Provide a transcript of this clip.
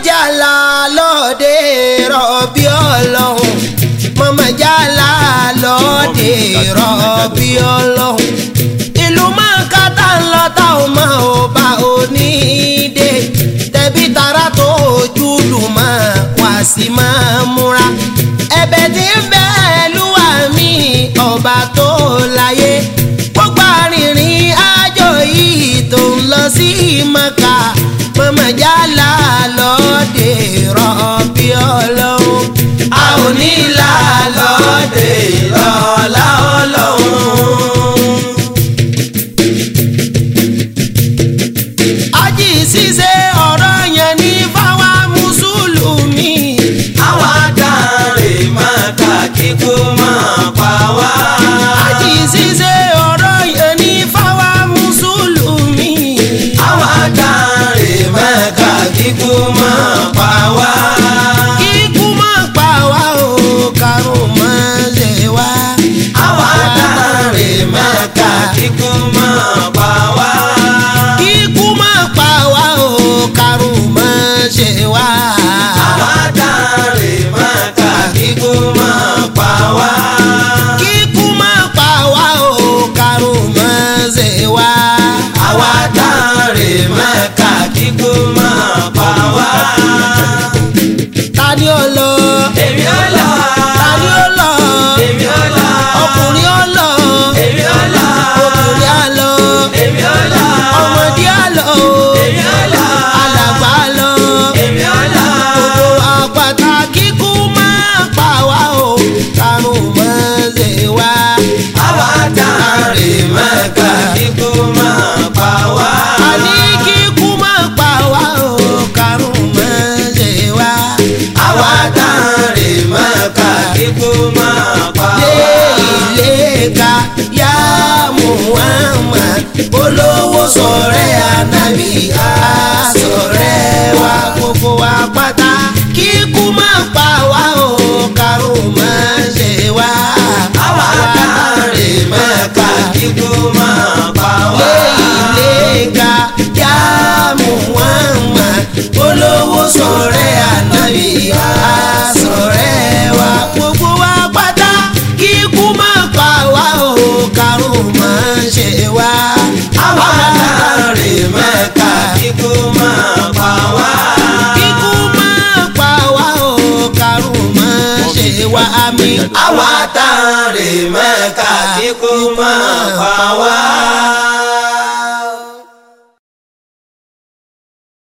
jàlá lóde rọ̀bì ọlọ́run mọ̀mọ́ jàlá lóde rọ̀bì ọlọ́run ìlú mọ̀ọ́kátà ńlọ́tà ò mọ̀ ò bá onídé tẹ̀bí tara tó ojú lùmọ̀ wá sí máa múra ẹ̀bẹ̀ tí ń bẹ lúwa mi ọba tó láyé gbogbo arìnrìn àjò yìí tó ń lọ sí mọ́kà mọ̀mọ́ jàlá lóde rọ̀bì ọlọ́run a ò ní là lóde lọ́la ọlọ́run. ají ṣíṣe ọ̀rọ̀ yẹn ní fáwa mùsùlùmí. àwa dáre máa kà kíkó máa pa wá. ají ṣíṣe ọ̀rọ̀ yẹn ní fáwa mùsùlùmí. àwa dáre máa kà kíkó máa pa wá. kíkú má pa wá o karùn má ṣe wá. àwa dáre máa kà kíkó máa pa wá. kíkú má pa wá o karùn má ṣe wá. àwa dáre máa kà kíkó máa pa wá. kíkú má pa wá o karùn má ṣe wá. àwa dáre máa kà kíkó máa pa wá. ta ni ó lọ. èmi ò lọ. ta ni ó lọ. èmi ò lọ. ọkùnrin ó lọ. èmi ò lọ. obìnrin á lọ. èmi ò lọ. ọmọdé á lọ. èmi ò lọ. alàgbà á lọ. èmi ò lọ. gbogbo àpáta kíkú máa pa wá o karùn máa ṣe wá. àwa dáre máa kà kíkó máa pa wá. àní kíkú máa pa wá o karùn máa ṣe wá. àwa dáre máa kà kíkó máa pa lé wá. ilé ka yá Muhammad olówó sọ̀rẹ́ ànábì á sọ̀rẹ́ wa gbogbo wa pátá kíkú máa pa wá o karùn máa ṣe wá. àwa dáre máa kà kíkó máa pa wá. lé ilé ka yá Muhammad olówó sọ̀rẹ́ ànábì á sọ̀rẹ́ wa gbogbo wa pátá kíkú máa pa wá o karùn máa ṣe wá. àwa dáre máa kà kíkó máa pa wá. kíkú máa pa wá o karùn máa ṣe wá àmì. àwa dáre máa kà kíkó máa pa wá.